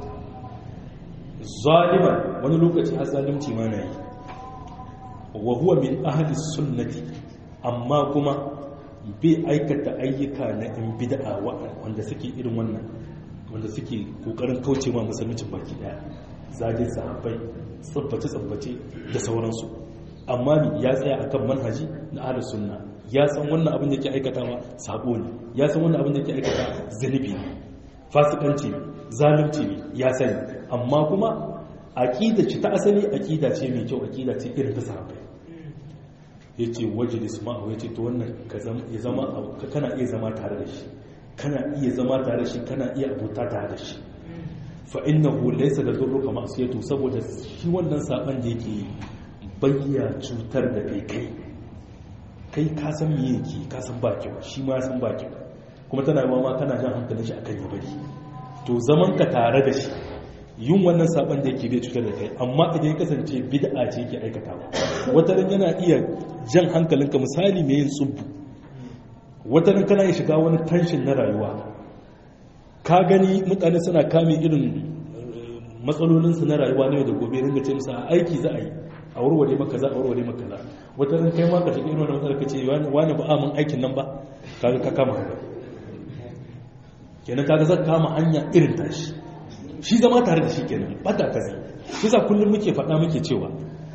zaliman wani lokaci har zalimci ma na yi wa huwa min ahli sunnati amma kuma bai aikata ayyuka na in bid'a wanda suke irin wannan wanda suke kokarin kauce ma musulmicin baki daya zagin sahabbai tsabbace tsabbace da sauransu amma ya tsaya akan manhaji na ahlus sunna ya san wannan abin da yake aikatawa sabo ne ya san wannan abin da yake aikata zunubi ne fasikanci ne zalunci ne ya sani amma kuma aqida ce ta asali aqida ce mai kyau aqida ce irin ta sahabbai ya ce wajilis ma'au ya ce to wannan ya zama kana iya zama tare da shi kana iya zama tare da shi kana iya abuta tare da shi fa innahu laysa da durruka ma'siyatu saboda shi wannan saban da yake bayya cutar da kai kai kai ka san me yake ka san ba kyau shi ma san ba kyau kuma tana yi ma kana jan hankalin shi akan ya bari to zaman ka tare da shi yin wannan saban da yake bai cutar da kai amma idan ya kasance bid'a ce yake aikatawa wata ran yana iya jan hankalinka misali mai yin tsubbu wata ran kana shiga wani tension na rayuwa ka gani mutane suna kame irin matsalolinsu na rayuwa ne da gobe ringa ce musu a aiki za a yi a warware maka za a warware maka za wata ran kai ma ka shiga irin wannan matsalar ka ce wani ba amin aikin nan ba kaga ka kama hanya kenan kaga zan kama hanya irin tashi shi zama tare da shi kenan bata kazi shi sa kullum muke faɗa muke cewa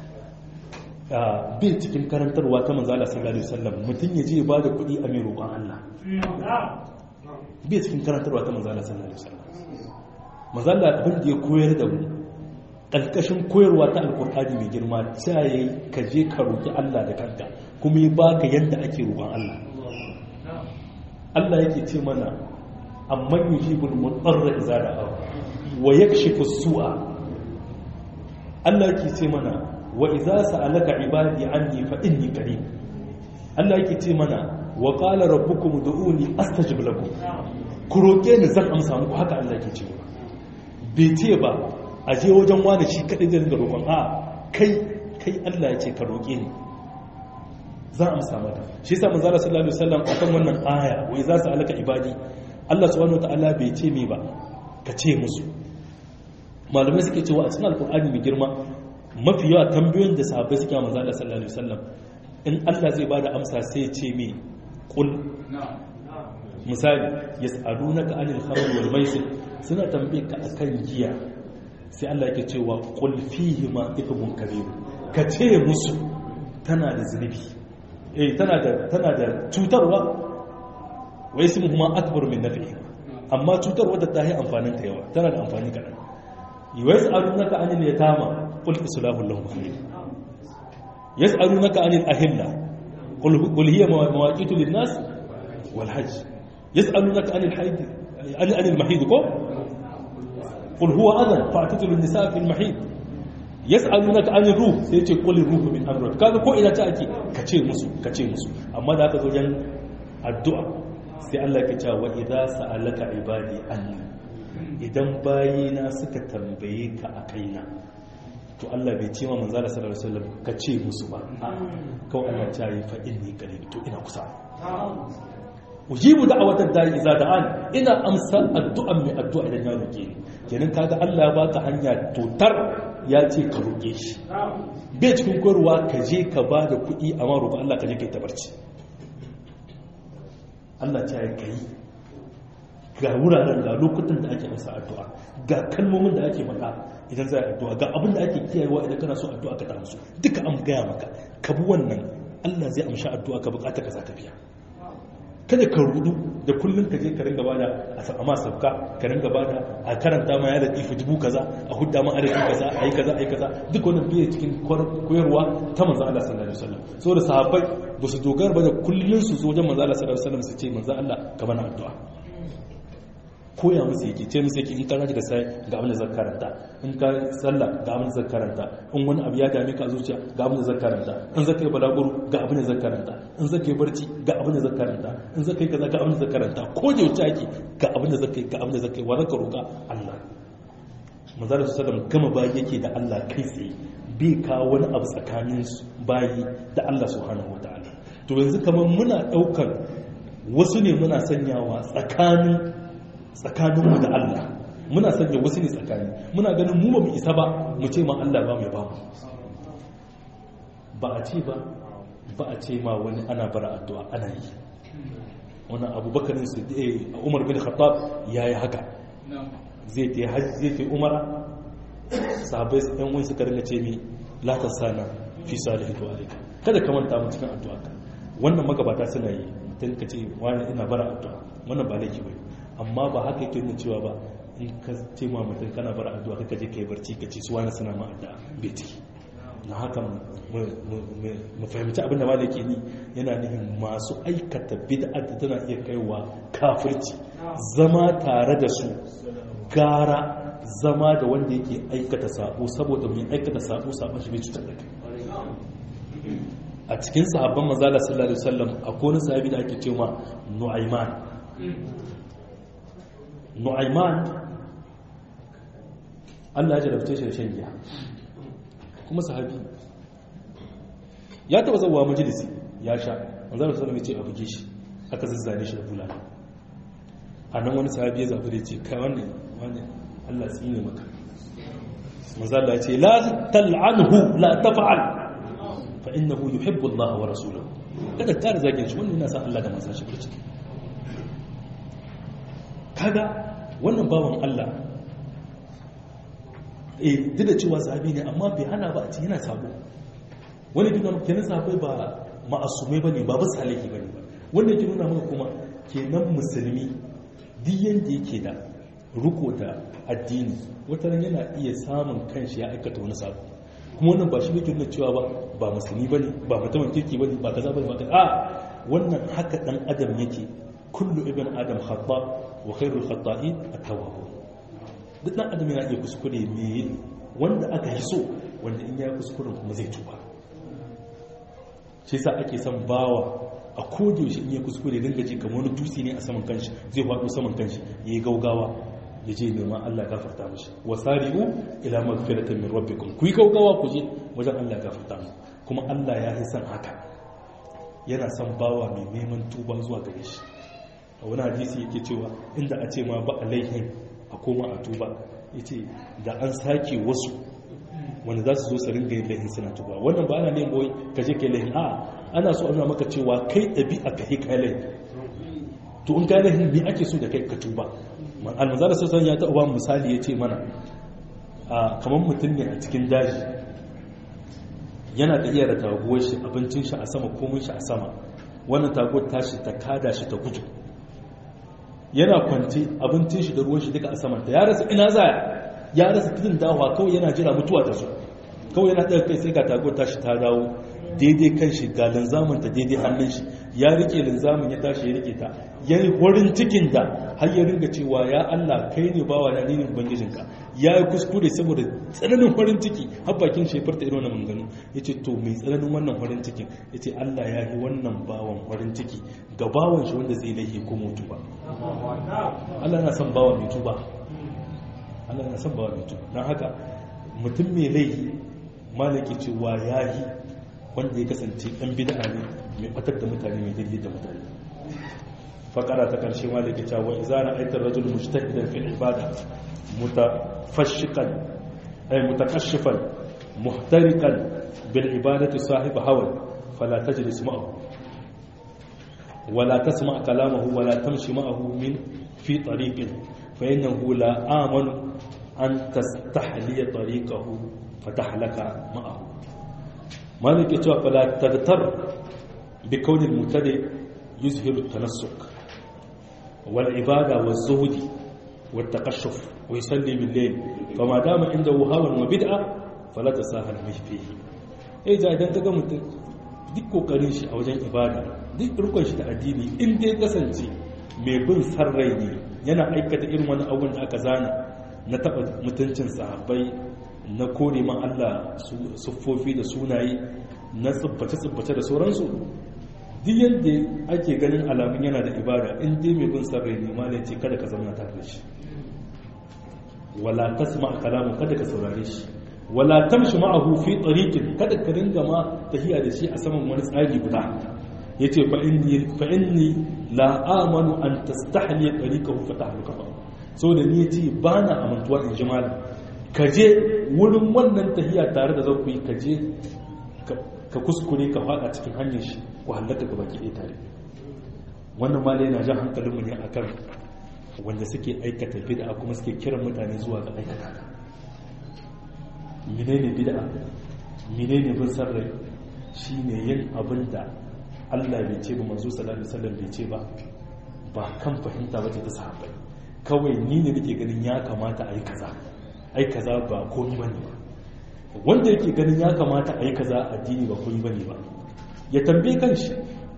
bin cikin karantarwa ta manzala sallallahu alaihi wasallam mutum ya je ya bada kuɗi a mai roƙon Allah bin cikin karantarwa ta manzala sallallahu alaihi wasallam manzala abin da ya koyar da mu ƙarƙashin koyarwa ta alƙur'ani mai girma ta yi ka je ka roƙi Allah da kanka kuma ya baka yadda ake roƙon Allah Allah yake ce mana amman yujibul mutarra idza da'a wa yakshifu su'a Allah yake ce mana wa idza sa'alaka ibadi anni fa inni qarib Allah yake ce mana wa qala rabbukum ud'uni astajib lakum ku roke ni zan amsa muku haka Allah yake ce bai ce ba a je wajen wani shi kadai da ringa roƙon a kai kai Allah ya ce ka roke ni za a amsa mata shi yasa manzo sallallahu alaihi wasallam akan wannan aya wa idza sa'alaka ibadi Allah subhanahu wataala bai ce me ba ka ce musu malamai suke cewa a cikin alkur'ani mai girma mafi yawa tambayoyin da sahabbai suke wa manzo Allah sallallahu alaihi wasallam in Allah zai bada amsa sai ya ce me qul misali yas'alunaka anil khamr wal maisir suna tambaye ka akan giya sai Allah yake cewa qul fihi ma ithmun kabir ka ce musu tana da zunubi eh tana da tana da cutarwa wa ismuhuma akbar min nafihi amma cutarwa da ta yi amfanin ta yawa tana da amfani kaɗan yas'alunaka anil yatama qul islahu lahum khair yas'alunaka anil ahilla qul qul hiya mawaqitu lin nas wal hajj yas'alunaka anil hayd anil anil mahid ko qul huwa adan fa'tatilu an-nisa fil mahid yas'alunaka anil ruh sai ce qul ruhu min amri kaga ko ina ta ake kace musu kace musu amma da aka zo yan addu'a sai Allah ya ce wa idza sa'alaka ibadi anni idan bayina suka tambaye ka a kaina to Allah bai ce ma manzo Allah sallallahu alaihi wasallam ka ce musu ba kawai Allah ya yi fa inni qarib to ina kusa ujibu da'awatad da'i idza da'an ina amsa addu'an mai addu'a idan ya roke ni kenan kaga Allah ya baka hanya totar ya ce ka roke shi bai cikin koyarwa ka je ka ba da kuɗi amma roƙo Allah ka je kai tabarci Allah ta yi kai ga wuraren ga lokutan da ake masa addu'a ga kalmomin da ake faɗa idan za a addu'a ga abin da ake kiyayewa idan kana so addu'a ka ta musu duka an gaya maka ka bi wannan Allah zai amshi addu'a ka bukata ka za ta biya kada ka rudu da kullum ka je ka ringa bada a sama sabka ka ringa bada a karanta ma ya da ifi dubu kaza a hudda ma adadin kaza a yi kaza a yi kaza duk wannan biye cikin koyarwa ta manzo Allah sallallahu alaihi wasallam saboda sahabbai ba su dogara ba da kullun su zo wajen manzo Allah sallallahu alaihi wasallam su ce manzo Allah ka bana addu'a koya musu yake ce musu yake in ka daga sai ga abin da zan karanta in ka sallah ga abin da zan karanta in wani abu ya dame ka zuciya ga abin da zan karanta in zaka yi balaguro ga abin da zan karanta in zaka yi barci ga abin da zan karanta in zaka yi kaza ga abin da zan karanta ko da wuce ake ga abin da zaka yi ga abin da zaka yi wa zaka roka Allah manzara su sallam gama bayi yake da Allah kai tsaye bai kawo wani abu tsakanin bayi da Allah subhanahu wataala to yanzu kamar muna daukar wasu ne muna sanyawa tsakanin tsakaninmu da Allah muna sanya wasu ne tsakani muna ganin mu ba mu isa ba mu ce ma Allah ba mai ba mu ba a ce ba ba a ce ma wani ana bara addu'a ana yi wani abubakarin su a umar bin khattab ya yi haka zai ta hajji zai ta umara sahabai yan wani suka ringa ce mi latar sana fi salihin tuwarika kada ka manta mu cikin addu'a ka wannan magabata suna yi mutum ka ce wani ina bara addu'a wannan ba laifi bai amma ba haka yake nuna cewa ba in ka ce ma mutum kana bar addu'a kaka je kai barci ka ce su wani suna ma addu'a bai ciki na haka mu fahimci abin da malaki ni yana nufin masu aikata bid'a da tana iya kaiwa kafirci zama tare da su gara zama da wanda yake aikata sabo saboda mai aikata sabo sabon shi bai cutar da kai a cikin sahabban manzala sallallahu alaihi wasallam akwai wani sahabi da ake cewa nu'ayman nu'aiman Allah ya jarabce shi da shan giya kuma sahabi ya taba zauwa majalisi ya sha manzara sallam ya ce a buge shi aka zazzane shi da bulala a nan wani sahabi ya zafi da ce kai wani wani Allah tsine maka manzara ya ce la tal'anhu la taf'al fa innahu yuhibbu Allah wa rasuluhu kada ka da zagin shi wannan yana sa Allah da manzon shi burci kaga wannan bawan Allah eh duk da cewa sahabi ne amma bai hana ba a ci yana sabo wani gidan kenan sahabai ba ma'asumai bane ba bisa laifi bane ba wanda yake nuna maka kuma kenan musulmi duk yanda yake da riko da addini wata ran yana iya samun kanshi ya aikata wani sabo kuma wannan ba shi yake nuna cewa ba ba musulmi bane ba mutumin kirki bane ba kaza bane ba kaza a wannan haka dan adam yake kullu ibn adam khata wa khairul khata'in at-tawwabun duk dan adam yana iya kuskure me wanda aka yi so wanda in ya kuskuren kuma zai tuba shi yasa ake son bawa a koda yaushe in ya kuskure dinga ji kamar wani dutse ne a saman kanshi zai faɗo saman kanshi yayi gaugawa ya je neman Allah gafarta mishi wasari'u ila magfiratin min rabbikum ku yi gaugawa ku je wajen Allah gafarta mu kuma Allah ya yi son haka yana son bawa mai neman tuba zuwa gare shi a wani hadisi yake cewa inda a ce ma ba alaihin a koma a tuba ya ce da an sake wasu wanda za su zo su ringa yin laihin suna tuba wannan ba ana neman boy ka je kai laihin a ana so ana maka cewa kai ɗabi'a ka kai laihin to in kai laihin me ake so da kai ka tuba almanzara sassan ya taɓa misali ya ce mana kamar mutum ne a cikin daji yana da iya da taguwar shi abincin shi a sama komin shi a sama wannan taguwar tashi ta kada shi ta gudu yana kwanci abincin shi da ruwan shi duka a samanta ya rasa ina zaya ya rasa tudun dawa kawai yana jira mutuwa ta zo kawai yana ɗaga kai sai ga tago tashi ta dawo daidai kan shi ga linzamin ta daidai hannun shi ya rike linzamin ya tashi ya rike ta ya yi horin cikin da har ya ringa cewa ya Allah kai ne bawa na ninin ubangijinka ya yi kuskure saboda tsananin horin ciki har bakin shi ya farta irin wannan manganu ya ce to mai tsananin wannan horin cikin ya ce Allah ya yi wannan bawan horin ciki ga bawan shi wanda zai laifi ko mutu ba Allah na son bawa mai tuba Allah na son bawa mai tuba don haka mutum mai laifi malaki cewa ya yi wanda ya kasance ɗan bid'a ne mai batar da mutane mai daidai da mutane fakara ta karshe malaki cewa idza ra'aita ar-rajul mujtahidan fil ibada mutafashiqan ay mutakashifan muhtariqan bil ibadati sahib hawa fala tajlis ma'ahu ولا تسمع كلامه ولا تمشي معه من في طريق فإنه لا آمن أن تستحلي طريقه فتحلك معه مالك يتوى فلا تغتر بكون المبتدئ يزهر التنسك والعبادة والزهد والتقشف ويصلي بالليل فما دام عنده هوى وبدعة فلا تساهل فيه إذا إذا تقوم duk kokarin shi a wajen ibada duk rukun shi da addini in dai kasance mai bin sarrai ne yana aikata irin wani abun da aka zana na taba mutuncin sahabbai na kore ma Allah siffofi da sunaye na tsibbace-tsibbace da sauransu duk yadda ake ganin alamun yana da ibada in dai mai bin sarrai ne ma ce kada ka zama tare da shi wala tasma kalamu kada ka saurare shi wala tamshi ma'ahu fi tariqin kada ka ringa ma tahiya da shi a saman wani tsari guda yace fa inni fa inni la amanu an tastahli tariqahu fa tahluka so da ni yace bana amantuwa in ji malam ka je wurin wannan tahiya tare da zaku yi ka je ka kuskure ka fada cikin hanyar shi ku halaka gaba ki ɗaya tare wannan malai yana jan hankalin mu ne akan wanda suke aikata bid'a kuma suke kiran mutane zuwa ga aikata menene bid'a menene bin sarrai shine yin abin da Allah bai ce ba manzo sallallahu alaihi wasallam bai ce ba ba kan fahimta ba ta sahabbai kawai ni ne nake ganin ya kamata a yi kaza ai kaza ba komai bane ba wanda yake ganin ya kamata a yi kaza addini ba komai bane ba ya tambaye kanshi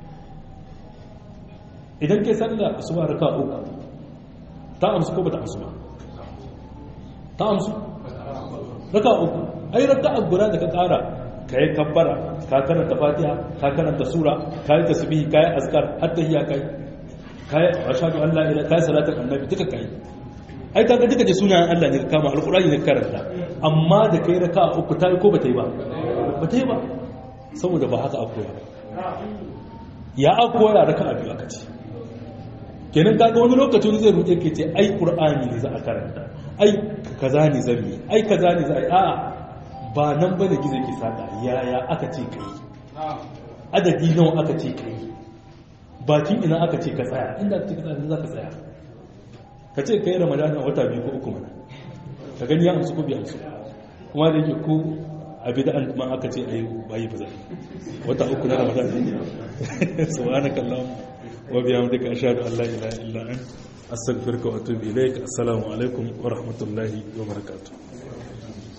idan kai sallah asuba raka uku ta amsu ko ba ta amsu ba ta amsu raka uku ai raka guda da ka kara ka yi kabbara ka karanta fatiha ka karanta sura ka yi tasbihi ka yi azkar hatta hiya kai ka yi ashhadu an la ilaha ka yi salatin annabi duka kai ai kaga duka da sunayen Allah ne ka kama alqur'ani ne karanta amma da kai raka uku ta yi ko ba ta yi ba ba ta yi ba saboda ba haka akoya ya akoya raka biyu aka ce kenan kaga wani lokaci wani zai rute ke ce ai qur'ani ne za a karanta ai kaza ne zan yi ai kaza ne za a yi a'a ba nan bane gizo ke saka yaya aka ce kai adadi nawa aka ce kai bakin ina aka ce ka tsaya inda aka ce ka tsaya za ka tsaya ka ce kai ramadana wata biyu ko uku mana ka gani ya amsu ko bai amsu kuma da yake ko a bid'an ma aka ce ayi bayi ba zai wata uku na ramadana ne subhanakallahumma wa bihamdika ashhadu an la ilaha illa anta astaghfiruka wa atubu ilaik assalamu alaikum wa rahmatullahi wa barakatuh